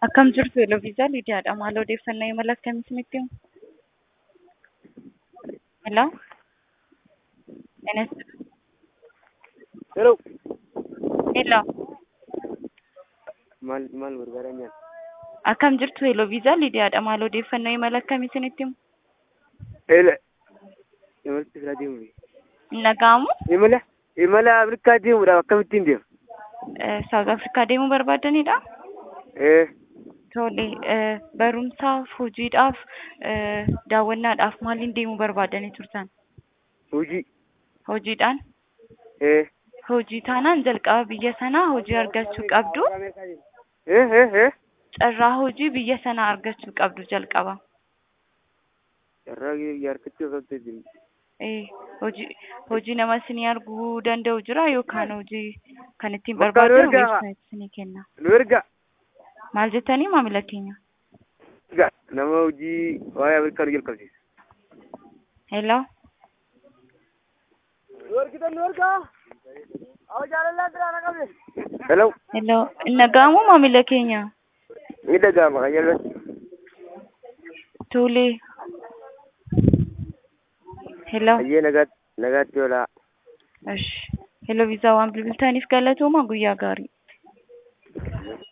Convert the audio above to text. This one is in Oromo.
Akkam jirtu Eloviisaa Lidiyaadha. Maal odeeffannoo imala akkamii isinitti himu? Hello? Enes Hello. Hello? Maal maal barbaadan nyaata? Akkam jirtu Eloviisaa Lidiyaadha. Maal odeeffannoo imala akkamii isinitti himu? Eela. Imalti firaa deemuuf. Hin dhaga'amu? Imala imala Afrikaa deemuudhaaf akkamittiin deema? Saawuz Afrikaa deemuu barbaadanidha? Ee. Tole, eh, barumsaaf, hojiidhaaf, eh, daawwannaadhaaf maaliin deemuu barbaadanii turtan? Hojii. Hojiidhaan? Ee. Hojii taanaan jalqaba biyya sanaa hojii argachuu qabdu. Ee ee ee. Carraa hojii biyya sanaa argachuu qabdu jalqaba. Carraa yaarkachuu qabda jiru. Eh, hojii hojii nama isinii arguu danda'u jira yookaan hojii kan ittiin Bakka barbaadan nu ergaa. weebsaayit isinii kenna. Nu erga. Maal jettanii maamila keenya? Erga nama hojii waa'ee Afrikaa nu jalqabsiisa. Hello? Nu ergitan nu erga. Awwa jaalallee biraa na qabne. Hello. Hello? Hin dhaga'amu maamila keenya? Ni dhaga'ama kan jalatti. Tole. Hello? Ayyee nagaatti nagaatti oolaa. Esh. Hello viizaa waan bilbiltaniif galatooma guyyaa gaarii.